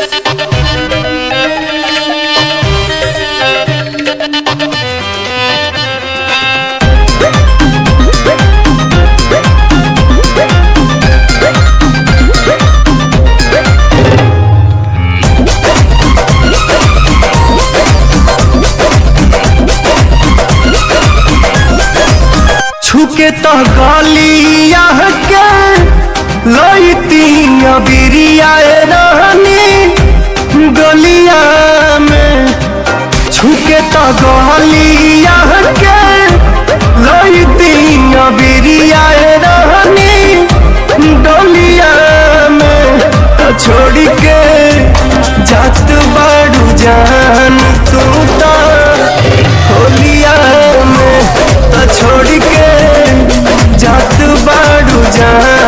छुके तो गलिया के लईती बिरिया रहनी गलिया में छुके तो गलिया के लईती बिरिया रहनी डलिया में तो छोड़ के जात बाड़ू जान तू तो होलिया में तो छोड़ के जात बाड़ू जान